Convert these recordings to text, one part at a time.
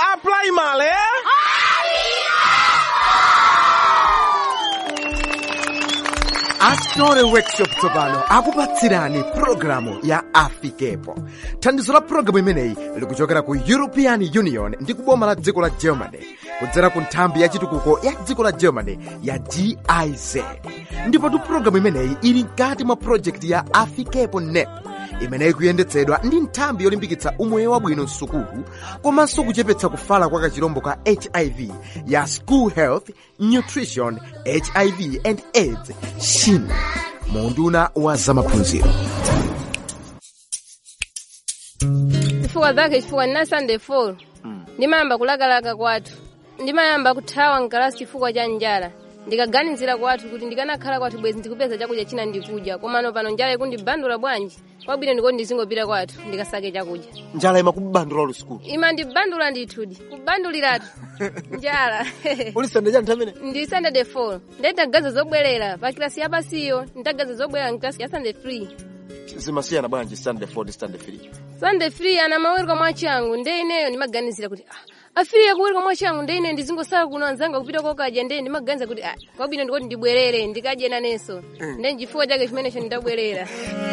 apply male astore workshop tsopano akupatsirani pulogalamu ya afikepo thandizo la pulogalamu imeneyi likuchokera ku european union ndi kuboma la dziko la germany kudzera ku nthambi ya chitukuko ya dziko la germany ya giz ndipo tu pulogalamu imeneyi ili mkati mwa projekti ya afikepo nep imeneyi kuyendetsedwa ndi nthambi yolimbikitsa umoyo wabwino msukulu komanso kuchepetsa kufala kwa kachirombo ka hiv ya school health nutrition hiv and aids shin munduna wa zamaphunziro chifukwa zake chifukwa ndina sunday fall ndimayamba kulakalaka kwathu ndimayamba kuthawa mkalasi chifukwa cha njala ndikaganizira kwathu kuti ndikanakhala kwathu bwezi ndikupeza chakudya china ndikudya komano pano njala ikundibandula bwanji kwabwino ndikoti ndizingopita kwathu ndikasake chakudya njala imakubandula lusukulu ima ndibandula ndithudi kubanduliratu njala uli sande cha nthamene ndi sunday the fall nditagaza zobwerera pa kilasi yapasiyo nditagaza zobwerera mkilasi ya sunday free zimasiyana bwanji sunday 4 ndi sunday 3 sunday free ana mawereka mwachangu nde ineyo ndimaganizira kuti ah, afiriye kuwereka mwachangu nde ine ndizingosala kuno anzanga kupita kokadya nde ndimaganiza kuti ah, kwabwino ndikoti ndibwerere ndikadye nanenso nde chifukwa chake chimenecho ndidabwerera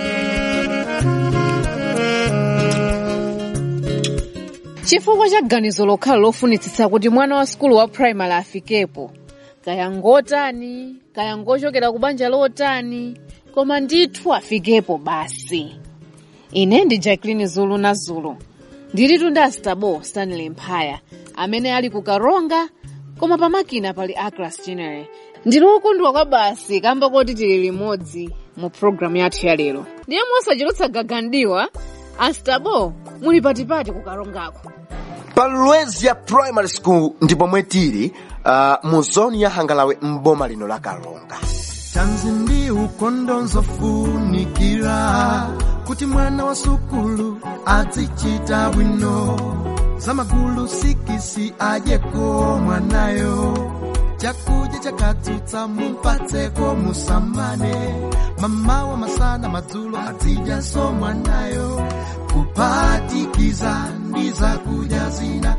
chifukwa cha ganizo lokhala lofunitsitsa kuti mwana wa sukulu wa primary afikepo kaya ngotani kaya ngochokera ku banja lotani koma ndithu afikepo basi ine ndi jacqueline zulu na zulu ndilitu ndi astabo stanley mphaya amene ali ku karonga koma pamakina pali acras general ndili wokondwa kwa basi kamba koti tili limodzi mu programu yathu ya lero ndiye mosachedwetsa gagandiwa astabo muli patipati ku karongako pa lwezya primary school ndipo mwe tili uh, mu zoni ya hangalawe mboma lino la karonga tanzi ndi ukondo nzofunikira kuti mwana wa sukulu azichita bwino zamagulu sikisi adyeko mwanayo chakudya chakatsutsa mumpatseko musamane mamawa masana madzulo azidyaso mwanayo kuphatikiza ndi zakudya zina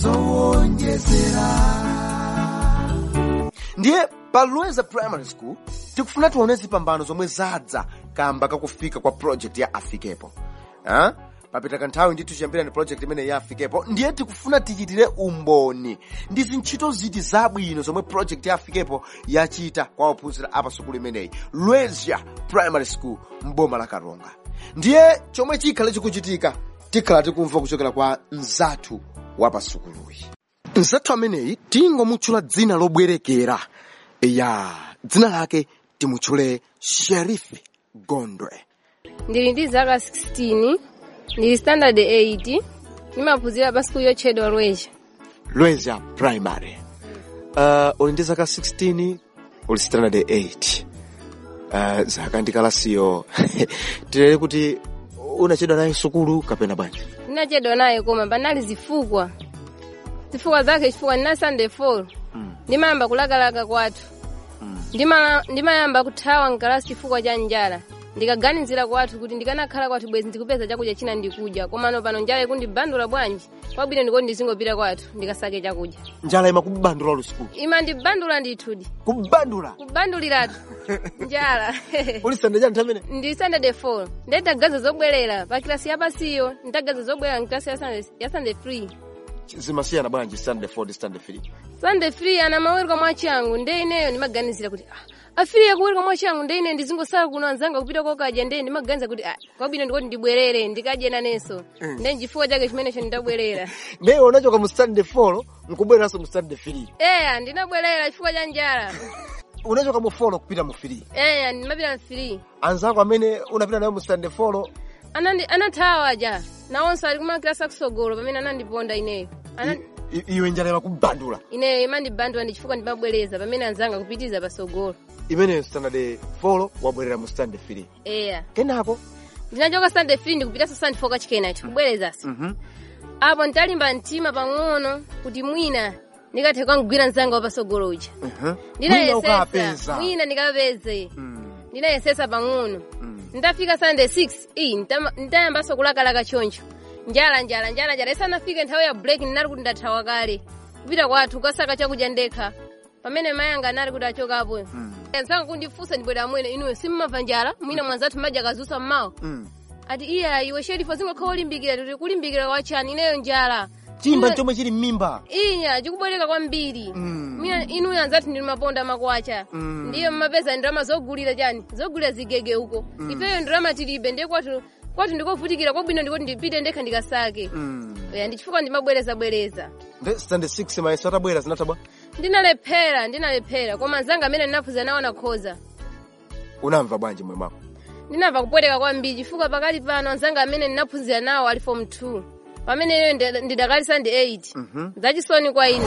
zowonjezera ndiye pa lweza primary school tikufuna tione zipambano zomwe zadza kamba kakufika kwa project ya afikepo ha? papita kanthawi ndithu chiyambira ni project imene ya afikepo ndiye tikufuna tichitire umboni ndi zintchito ziti zabwino zomwe project ya afikepo yachita kwa ophunzira apa sukulu imeneyi lwezya primary school mboma la karonga ndiye chomwe chikhale chikuchitika tikhala tikumva kuchokera kwa mzathu wa pa sukuluyi mzathu ameneyi tingomutchula dzina lobwerekera ya dzina lake timutchule sherifi gondwe ndili ndi zaka 16 ndili standard 8 ndimaphunzira pa sukulu yotchedwa lwezya lwezya primary uh, uli ndi zaka 16 uli standard 8 uh, zaka ndikalasiyo tilere kuti unachedwa naye sukulu kapena bwanji ndinachedwa naye koma panali zifukwa zifukwa zake chifukwa ndina sunday fall ndimayamba kulakalaka kwathu Ndima- ndimayamba kuthawa mkalasi chifukwa cha njala ndikaganizira kwathu kuti ndikanakhala kwathu bwezi ndikupeza chakudya china ndikudya komano pano njala ikundibandula bwanji kwabwino ndikoti ndizingopita kwathu ndikasake chakudya njala imakubandula lusukulu ima ndibandula ndithudi kubandula kubanduliratu njala uli sande cha nthamene ndi sunday 4 nditagaza zobwerera pa kilasi yapasiyo nditagaza zobwerera mkilasi ya Sunday- ya sunday free zimasiyana bwanji sunday 4 ndi sunday 3 sunday free ana mawereka mwachangu nde ineyo ndimaganizira kuti ah, afiriye kuwereka mwachangu nde ine ndizingosala kuno anzanga kupita kokadya nde ndimaganiza kuti ah, kwabwino ndikoti ndibwerere ndikadye nanenso nde chifukwa chake chimenecho ndidabwerera ndiye unachoka mu sunday 4 nkubwereranso mu sunday 3 eya ndinabwerera chifukwa cha njala unachoka mu 4 kupita mu 3 eya ndimapita mfiri anzako amene unapita nayo mu sunday 4 Anandi- anathawa ja nawonso ali kumakilasi akusogolo pamene anandiponda ineyo Ana- i- i- iwe njala imakubandula ineyo imandibandula ndi chifukwa ndimabwereza pamene anzanga kupitiza pasogolo imeneyo standard 4 wabwerera mu sunday 3 eya kenako ndinachoka sunday free ndikupitanso sunday four kachikena kubwerezanso apo nditalimba mtima pang'ono kuti mwina ndikathe kangwira mzanga wapasogolo uja mwina ndinayesesa ukapeza mwina ndikapeze Mm, ndinayesesa pang'ono mm. nditafika sunday 6 iyi nditama- nditayambanso kulakalaka choncho njala njala njala njala isanafike nthawi ya break ndinali kuti ndathawa kale kupita kwathu kukasaka chakudya ndekha pamene mayi anga anali kuti achokapo nsanga kundifunsa ndibwera mwene inuyo simmamva njala mwina mwanzathu madya kazusa mmawa Mm. ati iya iwe sherifa zingakhala ulimbikira kuti kulimbikira kwachani ineyo njala chimba Ine- chomwe chili m'mimba iya chikubwereka kwambiri Mm. mina inuyo anzathu ndili maponda makwacha Mm. ndiyo mmapeza ndalama zogulira chani zogulira zigege uko ifeyo ndalama tilibe ndiye kwathu kwathu ndikovutikira kwabwino ndikoti ndipite ndekha ndikasake Mm. ya ndichifukwa ndimabwerezabwereza Nde stand 6 mayeso atabwera zinatabwa ndinalephera ndinalephera koma anzanga amene ndinaphunzira nawo nakhoza unamva bwanji moyo mwako ndinamva kupweteka kwambiri chifukwa pakati pano anzanga amene ndinaphunzira nawo ali form 2 pamene iyoyo ndi- ndidakalisa ndi 8 Mhm. zachisoni kwa ine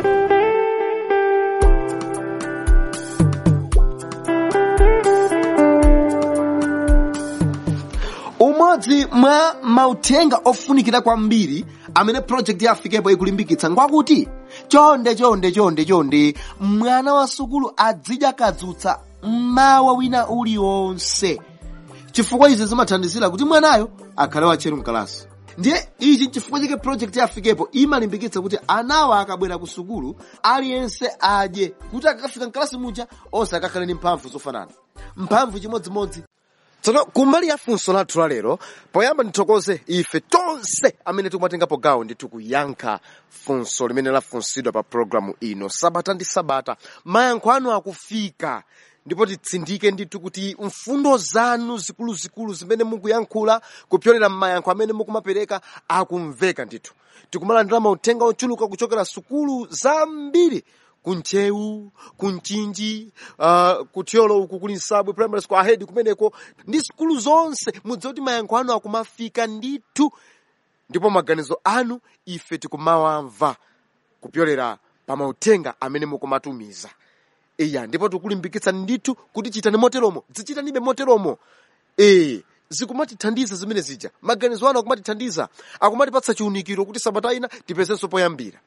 umodzi mwa mauthenga ofunikira kwambiri amene project ya afikepo ikulimbikitsa ngwakuti chonde chonde chonde chonde mwana wa sukulu azidya kadzutsa mmawa wina uliwonse chifukwa izi zimathandizira kuti mwanayo akhale watcheru mkalasi ndiye ichi chifukwa chake project ya afikepo imalimbikitsa kuti anawa akabwera ku sukulu aliyense adye kuti akakafika mkalasi muja onse akakhale ndi mphamvu zofanana mphamvu chimodzimodzi tsono kumbali ya funso lathu la lero poyamba ndithokoze ife tonse amene tikumatengapo gawo ndithu kuyankha funso limene lafunsidwa pa programu ino sabata ndi sabata mayankho anu akufika ndipo titsindike ndithu kuti mfundo zanu zikuluzikulu zimene mukuyankhula kupyolera m'mayankho amene mukumapereka akumveka ndithu tikumalandira mauthenga ochuluka kuchokera sukulu zambiri kunchewu kunchinji uh, kutyolo uku kuli nsabwe primary school ahead kumeneko ndi sukulu zonse mudziwe kuti mayankho anu akumafika ndithu ndipo maganizo anu ife tikumawamva kupyolera pa mauthenga amene mukumatumiza iya ndipo tikulimbikitsa ndithu kuti chitani moteromo zichitanibe moteromo ee zikumatithandiza zimene zija maganizo anu akumatithandiza akumatipatsa chiunikiro kuti sabata ina tipezenso poyambira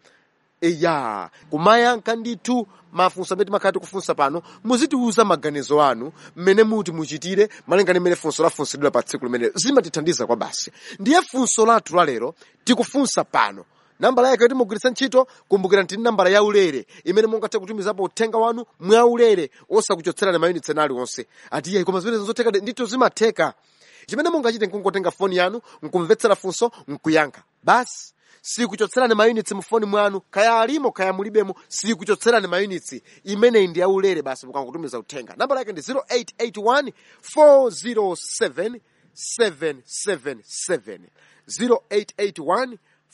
eya kumayankha ndithu mafunso amene timakhala tikufunsa pano muzitiuza maganizo anu mmene muti muchitire malingana mmene funso lafunsidwira pa tsiku limene zimatithandiza kwa basi ndiye funso lathu la lero tikufunsa pano nambala yake yoti mugwiritsa ntchito kumbukira ntini nambala yaulere imene mungathe kutumizapo uthenga wanu mwaulere osakuchotserani mayunitsi ena aliwonse ati iye koma zimene zotheka ndithu zimatheka chimene mungachite nkungotenga foni yanu nkumvetsera funso nkuyankha basi sikuchotserani mayunitsi mufoni mwanu kaya alimo kaya mulibemo sikuchotserani mayunitsi imeneyi ndi yaulere basi mukangotumiza uthenga nambala yake ndi 0881 407 777 0881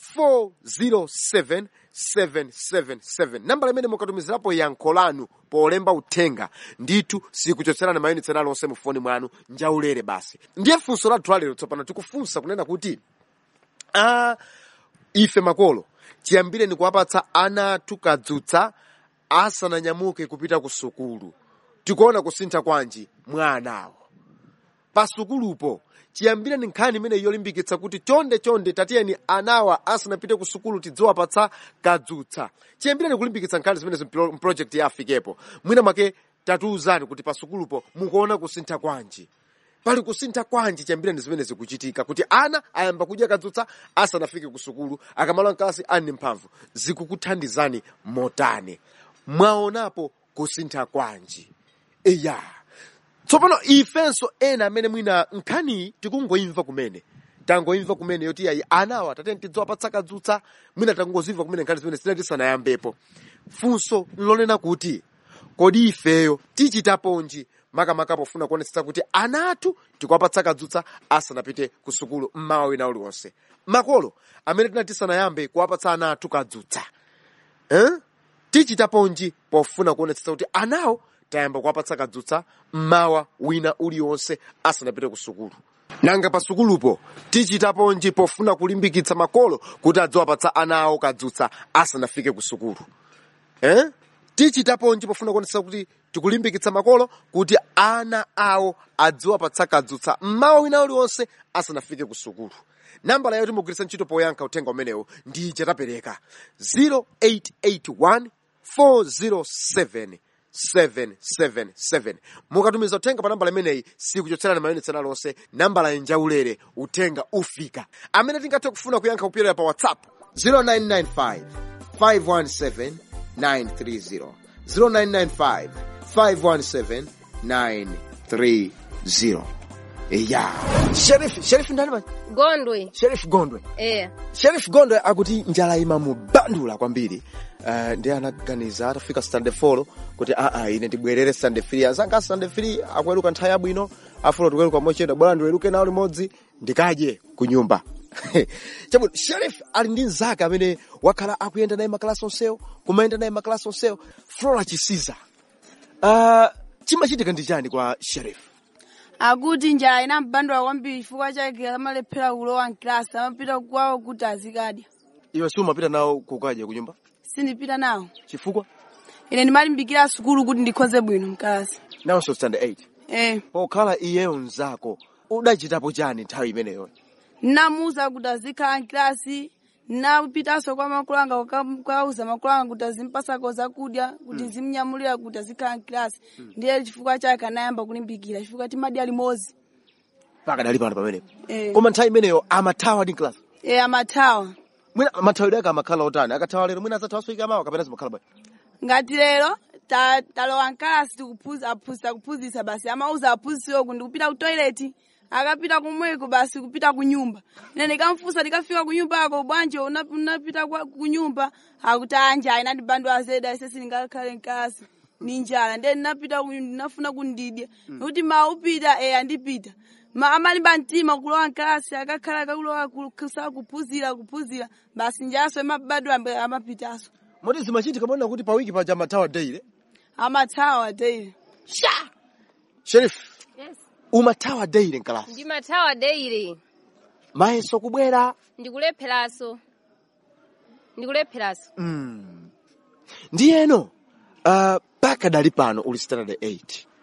407 777 nambala imene mukatumizirapo yankho lanu polemba uthenga ndithu sikuchotserani mayunitsi ena aliwonse mufoni mwanu njaulere basi ndiye funso lathu lalero tsopano tikufunsa kunena kuti ah, ife makolo chiyambire ni kuwapatsa ana athu kadzutsa asananyamuke kupita ku sukulu tikuona kusintha kwanji mwa anawo pa sukulupo chiyambire ni nkhani imene yolimbikitsa kuti chonde chonde tatiyeni anawa asanapite ku sukulu tidziwapatsa kadzutsa chiyambire ni kulimbikitsa nkhani zimene project ya afikepo mwina mwake tatiuzani kuti pa sukulupo mukuona kusintha kwanji pali kusintha kwanji chiyambire ni zimene zikuchitika kuti ana ayamba kudya kadzutsa asanafike ku sukulu akamala mkalasi ali mphamvu zikukuthandizani motani mwaonapo kusintha kwanji eya tsopano ifenso ena amene mwina nkhaniyi tikungoimva kumene tangoimva kumene yoti ayi anawa tatene tidziwapatsa kadzutsa mwina tangozimva kumene nkhani zimene zina tisanayambepo funso nlonena kuti kodi ifeyo tichitaponji makamaka pofuna kuonetsetsa kuti ana athu tikuwapatsa kadzutsa asanapite ku sukulu mmawa wina uliwonse makolo amene tina tisanayambe kuwapatsa ana athu kadzutsa eh? tichitaponji pofuna kuonetsetsa kuti anawo tayamba kuwapatsa kadzutsa mmawa wina uliwonse asanapite ku sukulu nanga pa sukulupo tichitaponji pofuna kulimbikitsa makolo kuti adziwapatsa ana awo kadzutsa asanafike ku sukulu eh? tichitaponji pofuna kuonetsetsa kuti tikulimbikitsa makolo kuti ana awo adziwapatsa kadzutsa mmawa wina uliwonse asanafike ku sukulu nambala yoti mugwiritsa ntchito poyankha uthenga umenewo ndi chatapereka 0881 407 777 mukatumiza uthenga pa nambala imeneyi sikuchotserani mayunitsi alonse nambala injaulere uthenga ufika amene tingathe kufuna kuyankha kupyolera pa whatsapp 0995 517 930 0995 517 930 ya sheriff sheriff ndani ma gondwe sheriff gondwe eya sheriff gondwe akuti njala imamubandula kwambiri uh, ndi anaganiza atafika standard 4 kuti aa ine ndibwerere standard 3 azanga standard 3 akuweruka nthawi yabwino afuna tikuweruka mochedwa bora ndiweruke nawo limodzi ndikadye ku nyumba chabwino sheriff ali ndi mzake amene wakhala akuyenda naye makalasi onsewo kumayenda naye makalasi onsewo flora chisiza uh, chimachitika ndi chani kwa sheriff akuti njala inambandula kwambiri chifukwa chake amalephera kulowa mklasi amapita kwawo kuti azikadya iwe siumapita nawo kukadya ku nyumba sindipita nawo chifukwa ine ndimalimbikira sukulu kuti ndikhoze bwino mkalasi nawonso standard 8 eh pokhala iyeyo mzako udachitapo chani nthawi imeneyo namuuza kuti azikhala mklasi napitanso kwa makulu anga kuka- kukauza makulu anga kuti azimpasako zakudya kuti zimnyamulira kuti azikhala mklasi ndiye chifukwa chake anayamba kulimbikira chifukwa timadya limodzi pakadali pano pamenepo eh, koma nthawi imeneyo amathawa ndi class eh amathawa mwina mathawidwe ake amakhala otani akathawa lero mwina adzathawa swika mawa kapena zimakhala bwanji ngati lero ta- talowa mkalasi tikuphunzira aphunzitsa kuphunzitsa basi amauza aphunzitsiwo kuti kupita ku toilet akapita kumweko basi kupita ku nyumba ine ndikamfunsa ndikafika ku nyumba ako bwanji una- unapita kwa- ku nyumba akuti anja inandibandula zedi ise sindingakhale mkalasi ni njala ndiye ndinapita ku- ndinafuna kundidya kuti ma upita eya ndipita ma amalimba mtima kulowa mkalasi akakhala akakulowa kusa kuphunzira kuphunzira basi njalaso imabadwa amapitanso moti zimachitika mona kuti pawiki paja amathawa daily amathawa daily sheriff yes. umathawa daily mkalasi ndimathawa daily mayeso kubwera ndikulepheraso ndikulepheraso mm. ndiyeno uh, pakadali pano uli standard 8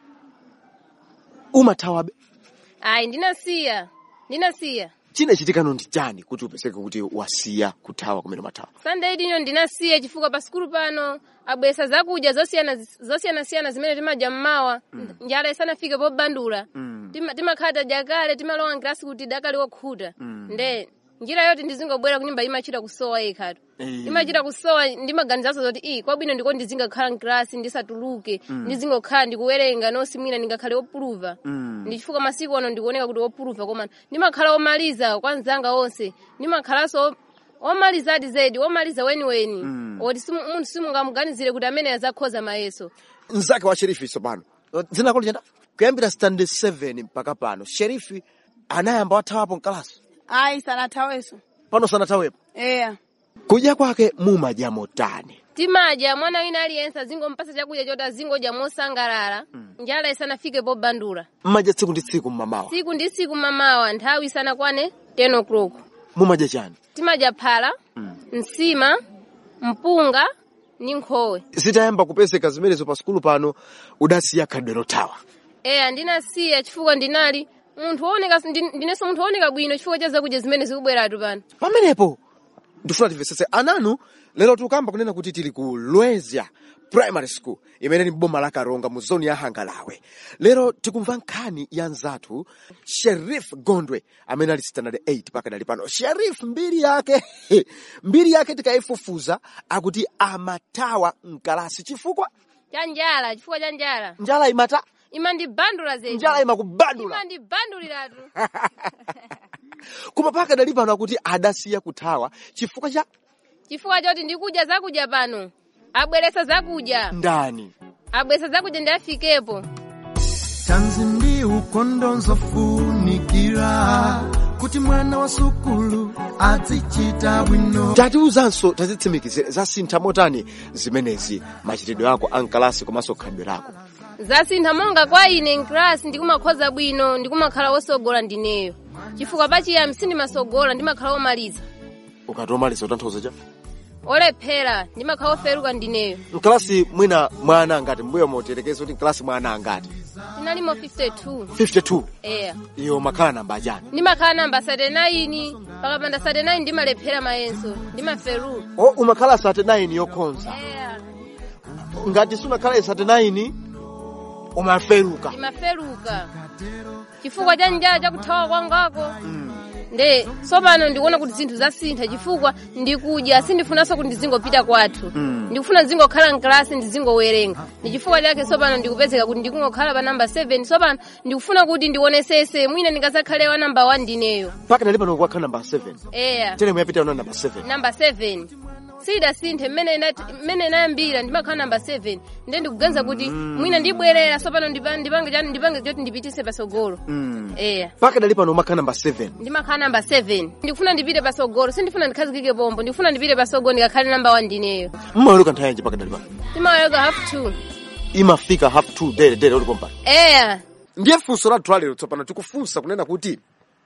umathawabe ayi ndinasiya ndinasiya chinachitikano ndi chani kuti upezeke kuti wasiya kuthawa kumene umathawa sunday ino ndinasiya chifukwa pa sikulu pano abwesa zakudya zosiyana zosiyanasiyana zimene timadya mmawa njala isanafike pobandula Tima- timakhala tadya kale timalowa nkilasi kuti dakali wokhuta nde njira yoti ndizingobwera kunyumba imachita kusowa yekhatu Eh. imachita kusowa ndimaganizanso zoti i kwabwino ndiko ndizingakhala mkilasi ndisatuluke ndizingokhala ndikuwerenga nosi mwina ndingakhale wopuluva ndi chifukwa masiku ano ndikuoneka kuti wopuluva koma ndimakhala womaliza kwa nzanga onse ndimakhalanso omalizadi zedi omaliza weniweni oti simu- munthu simungamuganizire kuti amene azakhoza mayeso mzake wa sherifi tsopano dzina lako lichenda kuyambira standard 7 mpaka pano sherifi anayamba wathawapo mkalasi ayi sanathaweso pano sanathawepo eya kudya kwake mumadya motani timadya mwana wina aliyense azingompasa chakudya choti azingodya mosangalala njala isanafike pobandula mmadya tsiku ndi tsiku mmamawa tsiku ndi tsiku mamawa nthawi isanakwane 10 o'clock mumadya chani timadya phala nsima mpunga ndi nkhowe zitayamba kupezeka zimenezo pa sukulu pano udasiya khadwe lothawa eya ndinasiya chifukwa ndinali munthu wooneka ndi- ndinenso munthu wooneka bwino chifukwa cha zakudya zimene zikubweratu pano pamenepo ndifuna timvetsetse ananu lero tikukamba kunena kuti tili ku lwezya primary school imene ni boma la karonga mu zoni ya hangalawe lero tikumva nkhani ya nzathu sherif gondwe amene ali standard 8 pakadali pano sherif mbiri yake mbiri yake tikayifufuza akuti amathawa mkalasi chifukwa cha njala chifukwa cha njala njala imata imandibandula zedi njala imakubandula imandibanduliratu koma pakadali pano akuti adasiya kuthawa chifukwa cha chifukwa choti ndikudya zakudya pano abweresa zakudya ndani abweresa zakudya ndafikepo tanzi ndi ukondo nzofunikira kuti mwana wa sukulu azichita bwino tatiuzanso tazitsimikizire zasintha motani zimenezi machitidwe ako ankalasi komanso khalidwe lako zasintha monga kwa ine mklasi ndikumakhoza bwino ndikumakhala wosogola ndineyo chifukwa pachiyambi sindimasogola ndimakhala womaliza ukatomaliza utanthauza cha olephera ndimakhala woferuka ndineyo mkalasi mwina mwana angati mbuyo moterekeza kuti mkalasi mwana angati tinalimo 52 52 eya iyo makhala namba achani ndimakhala namba 39 pakapanda 39 ndimalephera mayenso ndimaferuka o umakhala 39 yokhonza eya ngati sunakhala isate 9 umaferuka imaferuka chifukwa cha njala chakuthawa kwangako nde tsopano ndikuona kuti zinthu zasintha chifukwa ndikudya sindifunanso kuti ndizingopita kwathu ndikufuna ndizingokhala mklasi ndizingowerenga ndi chifukwa chake tsopano ndikupezeka kuti ndikungokhala pa namba 7 tsopano ndikufuna kuti ndionesese mwina ndingazakhale wa namba 1 ndineyo mpaka nali pano kwakhala namba 7 eya tere muyapita yona namba 7 namba 7 sidasinthe mmene inati- mmene inayambira ndimakhala namba 7 nde ndikuganiza kuti mwina ndibwerera tsopano ndipa- ndipange chani ndipange choti ndipitise patsogolo eya mpaka dali pano umakhala namba 7 ndimakhala namba 7 ndikufuna ndipite patsogolo sindifuna ndikhazikike pombo ndikufuna ndipite patsogolo ndikakhale namba 1 ndineyo mmaweruka nthawi yanji mpaka dali pano ndimaweruka half 2 imafika half 2 dere dere uli pompano eya ndiye funso lathu lalero tsopano tikufunsa kunena kuti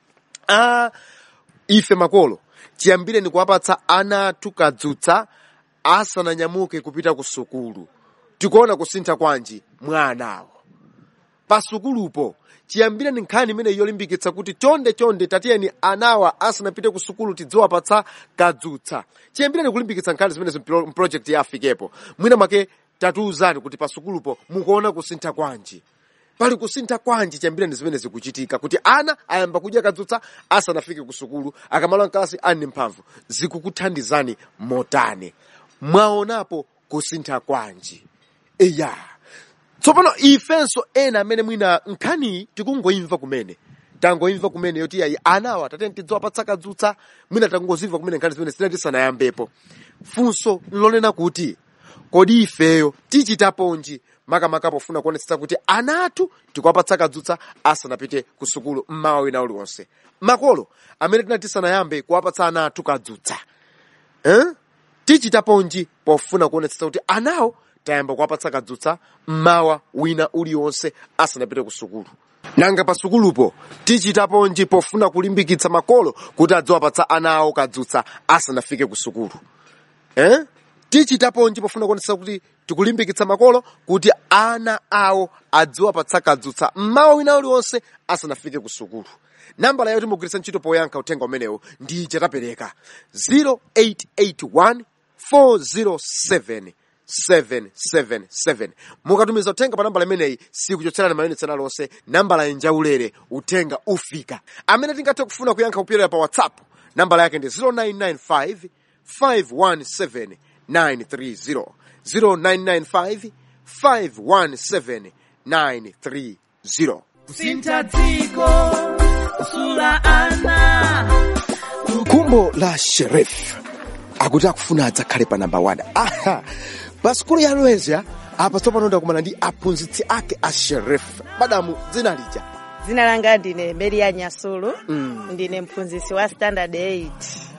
ah, ife makolo chiyambire ni kuwapatsa ana athu kadzutsa asananyamuke kupita ku sukulu tikuona kusintha kwanji mwa anawo pa sukulupo chiyambire ni nkhani imene yolimbikitsa kuti chonde chonde tatiyeni anawa asanapite ku sukulu tidziwapatsa kadzutsa chiyambire ni kulimbikitsa nkhani zimenezo mpro- mprojekti ya afikepo mwina mwake tatiuzani kuti pa sukulupo mukuona kusintha kwanji pali kusintha kwanji chiyambire ndi zimene zikuchitika kuti ana ayamba kudya kadzutsa asanafike ku sukulu akamala mkalasi ali ndi mphamvu zikukuthandizani motani mwaonapo kusintha kwanji eya tsopano ifenso ena amene mwina nkhaniyi tikungoimva kumene tangoimva kumene yoti ayi anawa tatene tidziwapatsa kadzutsa mwina tangozimva kumene nkhani zimene zina tisanayambepo funso lonena kuti kodi ifeyo tichitaponji makamaka pofuna kuonetsetsa kuti ana athu tikuwapatsa kadzutsa asanapite ku sukulu mmawa wina uliwonse makolo amene tina tisanayambe kuwapatsa ana athu kadzutsa eh? tichitaponji pofuna kuonetsetsa kuti anawo tayamba kuwapatsa kadzutsa mmawa wina uliwonse asanapite ku sukulu nanga pa sukulupo tichitaponji pofuna kulimbikitsa makolo kuti adziwapatsa ana awo kadzutsa asanafike ku sukulu eh? tichitaponji pofuna kuonetsetsa kuti tikulimbikitsa makolo kuti ana awo adziwapatsa kadzutsa mmawa wina uliwonse asanafike ku sukulu nambala yoti mugwiritsa ntchito poyankha uthenga umenewu ndi ija tapereka 0881 407 777 mukatumiza uthenga pa nambala imeneyi sikuchotserani mayunitsi alonse nambala yenjaulere uthenga ufika amene tingathe kufuna kuyankha kupyolera pa whatsapp nambala yake ndi 0995 517 930 0995 517 930 kusintha dziko kusula ana kumbo la sherif akuti akufuna adzakhale pa namba 1 aha pa sukulu ya lwezya apa tsopano ndakumana ndi aphunzitsi ake a sherif madamu dzina lija dzina langa ndine Maria Nyasulu ndine mphunzitsi wa standard 8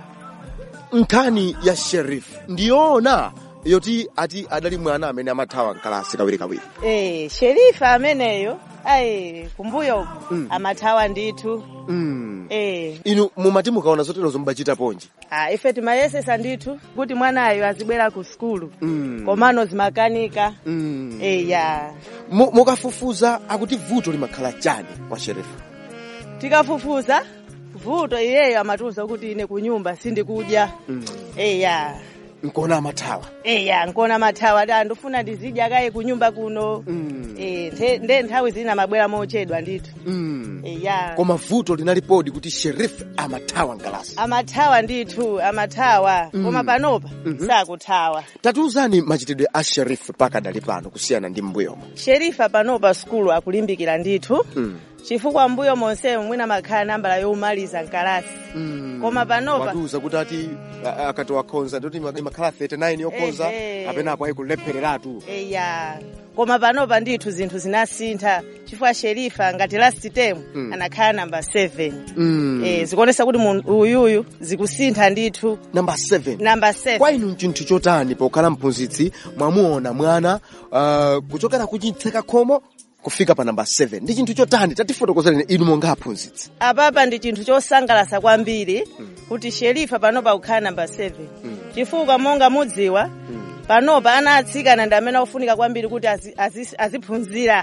nkhani ya sherif ndiyoona yoti ati adali mwana amene amathawa mkalasi kawirikawiri eh sherifa ameneyo ayi kumbuyo amathawa ndithu mm. eh inu mumati mukaona zoterozo mubachita ponji ah ife timayesesa ndithu kuti mwanayo azibwera ku sukulu Mm. komano zimakanika mm. eh ya Mu- mukafufuza akuti vuto limakhala chani kwa sherifu tikafufuza vuto iyeyo amatiuza kuti ine kunyumba sindikudya mm. eh ya nkona amathawa eh ya nkona mathawa ati andifuna ndizidya kaye kunyumba kuno mm. eh nthe- nde nthawi zina mabwera mochedwa ndithu mm. eh ya koma vuto linalipodi kuti sherifu amathawa mkalasi amathawa ndithu amathawa koma panopa sakuthawa tatiuzani machitidwe a sherifu pakadali pano kusiyana ndi mbuyomo sherifa panopa sukulu akulimbikira ndithu mm. chifukwa mbuyo monsemo mwina makhala nambala yomaliza mkalasi mm. koma panopa watiuza kuti ati a- a- akati wakhonza ndoti ima- imakhala 39 yokhonza Ehe. apenapo ayikulephereratu eya koma panopa ndithu zinthu zinasintha chifukwa sherifa ngati last term Mm. anakhala namba 7 mm. eh zikuonesa kuti munthu uyuyu zikusintha ndithu namba 7 namba 7 kwa inu nchinthu chotani pokhala mphunzitsi mwamuona mwana uh, kuchokera kuchitseka khomo kufika pa namba 7 ndi chinthu chotani tatifotokozereni inu monga aphunzitsi apapa ndi chinthu chosangalasa kwambiri kuti sherifa panopa kukhala namba 7 chifukwa monga mudziwa panopa ana atsikana ndi amene akufunika kwambiri kuti azi- azi- aziphunzira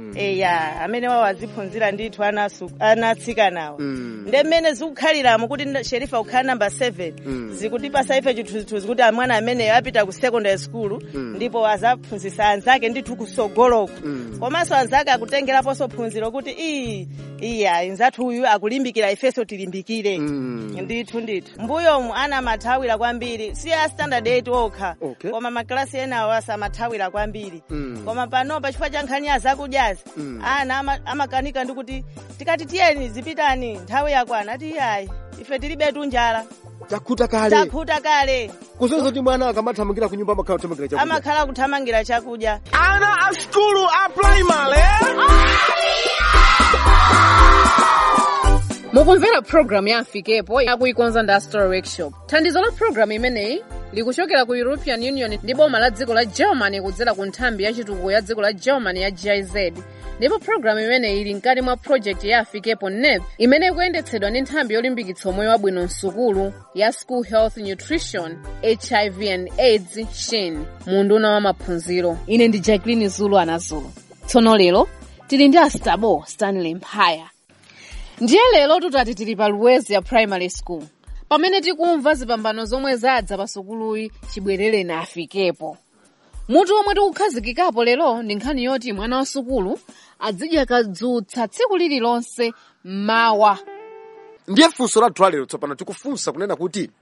eya amene wawo aziphunzira ndithu ana asu- ana atsikanawa Mm. ndi mmene zikukhaliramo kuti nda- sherifa kukhala namba 7 zikutipasa ife chithunzithunzi kuti amwana ameneyo apita ku secondary school ndipo azaphunzitsa anzake ndithu kusogoloko komanso anzake akutengeraponso phunziro kuti iyi iya nzathu uyu akulimbikira ifenso tilimbikire ndithu ndithu mbuyomu ana amathawira kwambiri si a standard 8 okha Okay. koma maklasi enawo asamathawira kwambiri Mm. koma panopa chifukwa cha nkhani ya zakudyazi ana ama- amakanika ndi kuti tikati tiyeni zipitani nthawi yakwana ati iyayi ife tilibetu njala takhuta kale takhuta kale kusonyeza kuti mwana akamathamangira ku nyumba amakhala kuthamangira chakudya amakhala kuthamangira chakudya ana a skulu a primary mukumvera programu ya afikepo akuikonza ndi astor workshop thandizo la programu imeneyi likuchokera ku european union ndi boma la dziko la germany kudzera ku nthambi ya chitukuko ya dziko la germany ya giz ndipo programu imeneyi ili mkati mwa project ya afikepo nep imene ikuyendetsedwa ndi nthambi yolimbikitsa umoyo wabwino msukulu ya school health nutrition hiv and aids shin mu unduna wa maphunziro ine ndi jacqueline zulu anazulu tsono lero tili ndi astabo stanley mphaya ndiye lero tutati tili pa luwezi ya primary school pamene tikumva zipambano zomwe zadza pa sukuluyi chibwerere na afikepo mutu omwe tikukhazikikapo lero ndi nkhani yoti mwana wa sukulu adzidya kadzutsa tsiku lililonse mawa ndiye funso lathu lalero tsopano tikufunsa kunena kuti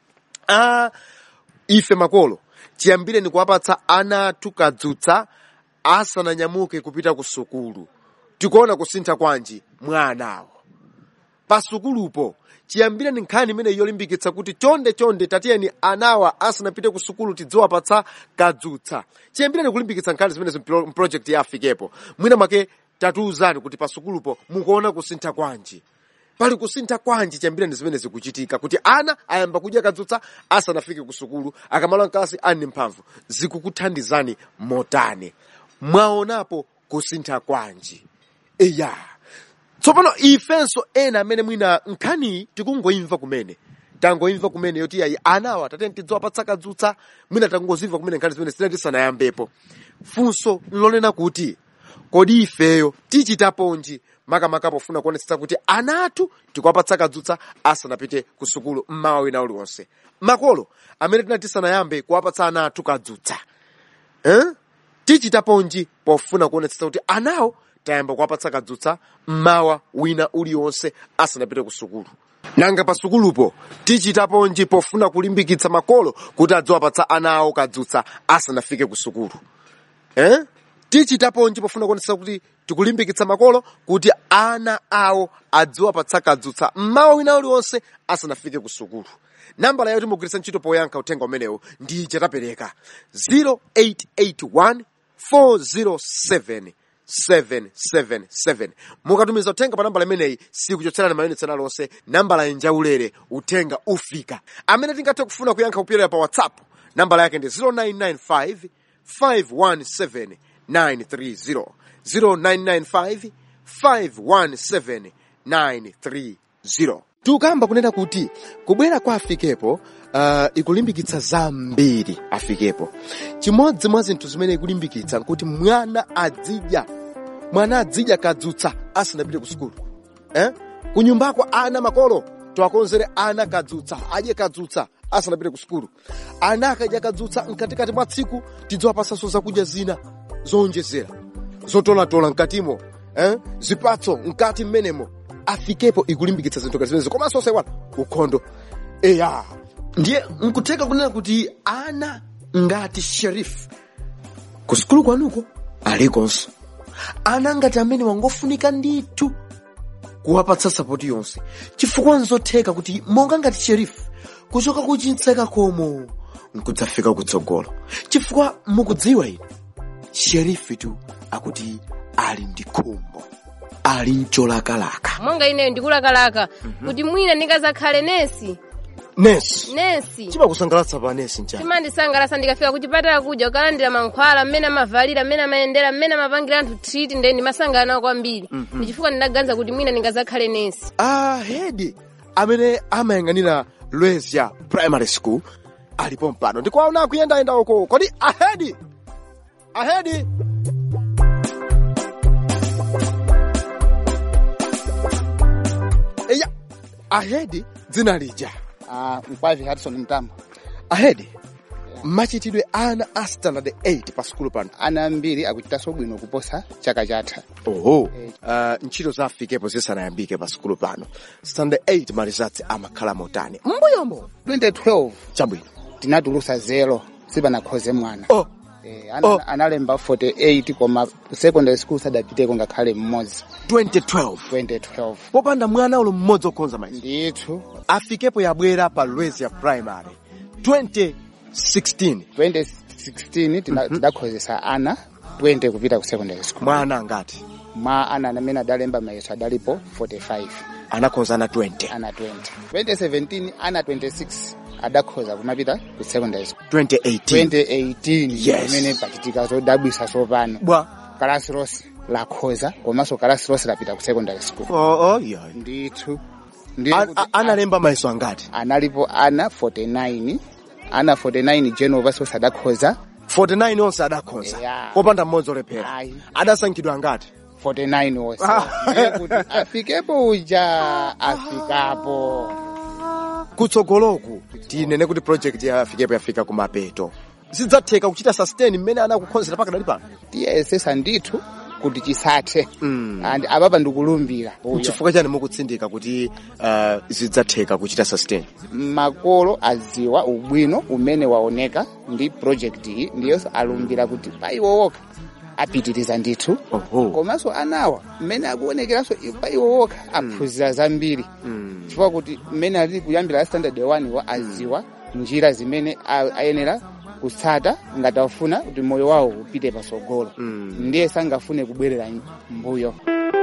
ah, ife makolo tiyambire ni kuwapatsa ana athu kadzutsa asananyamuke kupita ku sukulu tikuona kusintha kwanji mwa anawo pa sukulupo chiyambire ni nkhani imene yolimbikitsa kuti chonde chonde tatiyeni anawa asanapite ku sukulu tidziwapatsa kadzutsa chiyambire ni kulimbikitsa nkhani zimenezi mpro- mprojekti ya afikepo mwina mwake tatiuzani kuti pa sukulupo mukuona kusintha kwanji pali kusintha kwanji chiyambire ndi zimene zikuchitika kuti ana ayamba kudya kadzutsa asanafike ku sukulu akamala mkalasi ali mphamvu zikukuthandizani motani mwaonapo kusintha kwanji eya tsopano ifenso ena amene mwina nkhaniyi tikungoimva kumene tangoimva kumene yoti yayi anawa tatene tidziwapatsa kadzutsa mwina tangozimva kumene nkhani zimene zina tisanayambepo funso lonena kuti kodi ifeyo tichitaponji makamaka pofuna kuonetsetsa kuti ana athu tikuwapatsa kadzutsa asanapite ku sukulu mmawa wina uliwonse makolo amene tinati tisanayambe kuwapatsa ana athu kadzutsa eh? tichitaponji pofuna kuonetsetsa kuti anawo tayamba kuwapatsa kadzutsa mmawa wina uliwonse asanapite ku sukulu nanga pa sukulupo tichitaponji pofuna kulimbikitsa makolo kuti adziwapatsa ana awo kadzutsa asanafike ku sukulu eh? tichitaponji pofuna kuonetsetsa kuti tikulimbikitsa makolo kuti ana awo adziwapatsa kadzutsa mmawa wina uliwonse asanafike ku sukulu nambala yoti mugwiritsa ntchito poyankha uthenga umenewu ndi chatapereka 0881 407 777 mukatumiza uthenga pa nambala imeneyi sikuchotserani mayunitsi alonse nambala yenjaulere uthenga ufika amene tingathe kufuna kuyankha kupyolera pa whatsapp nambala yake ndi 0995 517 930 0995 517 930 tukamba kunena kuti kubwera kwa afikepo uh, ikulimbikitsa zambiri afikepo chimodzi mwa zinthu zimene ikulimbikitsa nkuti mwana adzidya mwana adzidya kadzutsa asanapite ku sukulu eh? kunyumbako ana makolo tiwakonzere ana kadzutsa adye kadzutsa asanapite ku sukulu ana akadya kadzutsa mkatikati mwa tsiku tidziwapasanso zakudya zina zowonjezera zotolatola mkatimo eh? zipatso mkati mmenemo afikepo ikulimbikitsa zinthu ngati zimenezo komanso osayiwala ukhondo eya ndiye nkutheka kunena kuti ana ngati sheriff ku sukulu kwanuko alikonso ana ngati amene wangofunika ndithu kuwapatsa sapoti yonse chifukwa nzotheka kuti monga ngati sheriff kuchoka kuchintseka komo nkudzafika kutsogolo chifukwa mukudziwa ine sheriff tu akuti ali ndi khumbo ali mcholakalaka monga ineyo ndikulakalaka kuti mwina ndingazakhale nesi nesi nesi chimakusangalatsa pa nesi njani chimandisangalatsa ndikafika kuchipatala kuja ukalandira mankhwala mmene amavalira mmene amayendera mmene amapangira anthu treat nde ndimasangala nawo kwambiri ndichifukwa ndinaganiza kuti mwina ndingazakhale nesi ahedi amene amayang'anira lwezya primary school alipo mpano ndikuwaona akuyendayenda uko kodi ahedi ahedi ahedi dzina lija Ah, mkwavi Hudson Mtambo. ahedi machitidwe ana a standard 8 pa sukulu pano Ana ambiri akuchitanso bwino kuposa chaka chatha. oho uh, ntchito za afikepo zisanayambike pa sukulu pano standard 8 malizatsi amakhala motani mbuyomo 2012 chabwino tinatulusa zero sipanakhoze mwana. oh Eh, ana, Oh. analemba 48 koma secondary school sadapiteko ngakhale mmodzi 2012 2012 popanda mwana ulo mmodzi okhonza mayiso ndithu afikepo yabwera pa lwezi ya primary 2016 2016 tina- tidakhozesa ana 20 kupita ku secondary school mwana angati mwa ana amene adalemba mayeso adalipo 45 anakhozana 20 ana 20 2017 ana 26 adakhoza kumapita ku secondary school 2018 2018 Yes. imene pachitika zodabwisa tsopano bwa kalasi lonse lakhoza komanso kalasi lonse lapita ku secondary school oh, oh, yeah. ndithu ndiye A- kuti a- analemba mayeso angati analipo ana 49 ana 49 general paso adakhoza 49 onse adakhonza Yeah. popanda mmodzi olephera Ayi. adasankhidwa angati 49 onse Ah. Ndiye kuti afikepo uja afikapo kutsogoloku tinene kuti project ya afikepo yafika kumapeto zidzatheka kuchita sustain mmene anakukhonzera pakadali pano tiyesesa ndithu kuti chisathe Mm. and apapa ndikulumbira uyo chifukwa chani mukutsindika kuti uh, zidzatheka kuchita sustain makolo aziwa ubwino umene waoneka ndi project iyi ndiyonso alumbira kuti paiwowoka apitiriza ndithu Oho. komanso anawa mmene akuonekeranso paiwowoka aphunzira zambiri chifukwa kuti mmene ali kuyambira la standard 1 wa aziwa njira zimene a- ayenera kutsata ngati afuna kuti moyo wawo upite pasogolo ndiye sangafune kubwerera mbuyo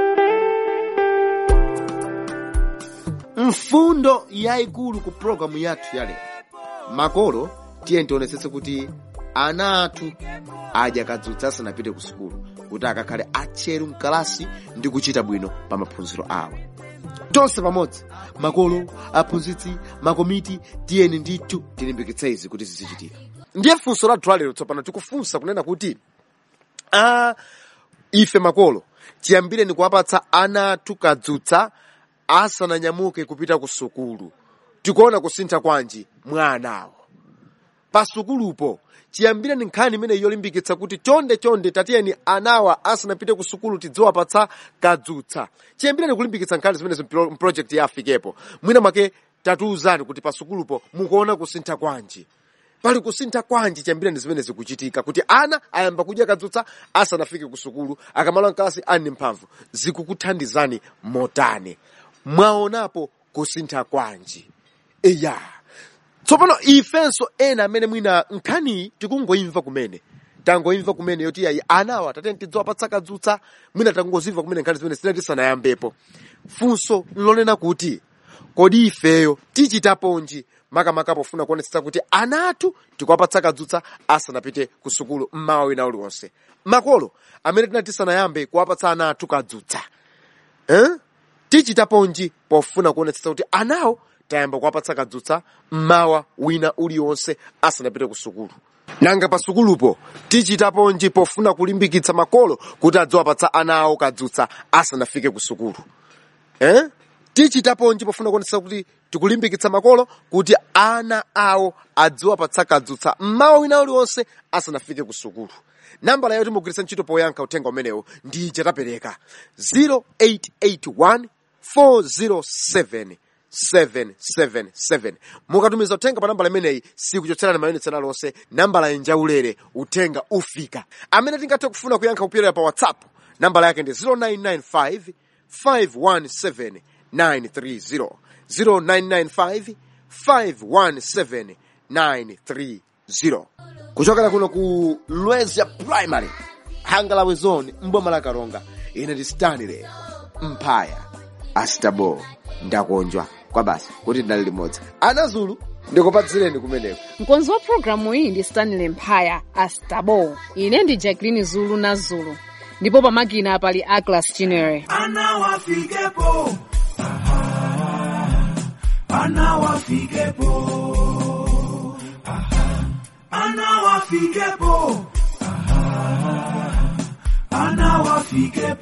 mfundo yayikulu ku programu yathu yale makolo tiye tionetsetse kuti ana athu adya kadzutsa asanapite ku sukulu kuti akakhale atcheru mkalasi ndi kuchita bwino pa maphunziro awo tonse pamodzi makolo aphunzitsi makomiti tiyeni ndithu tilimbikitse izi kuti zizichitika ndiye funso lathu lalero tsopano tikufunsa kunena kuti ah, ife makolo tiyambire ni kuwapatsa ana athu kadzutsa asananyamuke kupita ku sukulu tikuona kusintha kwanji mwa anawo pa sukulupo chiyambire ni nkhani imene yolimbikitsa kuti chonde chonde tatiyeni anawa asanapite ku sukulu tidziwapatsa kadzutsa chiyambire ni kulimbikitsa nkhani zimenezi mpro- mprojekti ya afikepo mwina mwake tatiuzani kuti pa sukulupo mukuona kusintha kwanji pali kusintha kwanji chiyambire ndi zimene zikuchitika kuti ana ayamba kudya kadzutsa asanafike ku sukulu akamala mkalasi ali ndi mphamvu zikukuthandizani motani mwaonapo kusintha kwanji eya tsopano ifenso ena amene mwina nkhaniyi tikungoimva kumene tangoimva kumene yoti ayi anawa tatene tidziwapatsa kadzutsa mwina tangozimva kumene nkhani zimene zina tisanayambepo funso lonena kuti kodi ifeyo tichitaponji makamaka pofuna kuonetsetsa kuti ana athu tikuwapatsa kadzutsa asanapite ku sukulu mmawa wina uliwonse makolo amene tina tisanayambe kuwapatsa ana athu kadzutsa eh? tichitaponji pofuna kuonetsetsa kuti anawo tayamba kuwapatsa kadzutsa mmawa wina uliwonse asanapite ku sukulu nanga pa sukulupo tichitaponji pofuna kulimbikitsa makolo kuti adziwapatsa ana awo kadzutsa asanafike ku sukulu eh? tichitaponji pofuna kuonetsetsa kuti tikulimbikitsa makolo kuti ana awo adziwapatsa kadzutsa mmawa wina uliwonse asanafike ku sukulu nambala yoti mugwiritsa ntchito poyankha uthenga umenewo ndi ija tapereka 0881 407 777 mukatumiza uthenga pa nambala imeneyi sikuchotserani mayunitsi alonse nambala yenjaulere uthenga ufika amene tingathe kufuna kuyankha kupyolera pa whatsapp nambala yake ndi 0995 517 930 0995 517 930 kuchokera kuno ku lwezya primary hangalawe zone mboma la karonga ine ndi stanley mphaya astabo ndakonjwa kwa basi kuti ndinali limodzi anazulu ndikupatsireni kumeneko mkonzi wa programu iyi ndi stanley mphaya astabo ine ndi jacklin zulu na zulu ndipo pamakina pali aglas chinere Ana wafikepo. Aha. Ana wafikepo. Aha. Ana wafikepo. Aha. Ana wafikepo.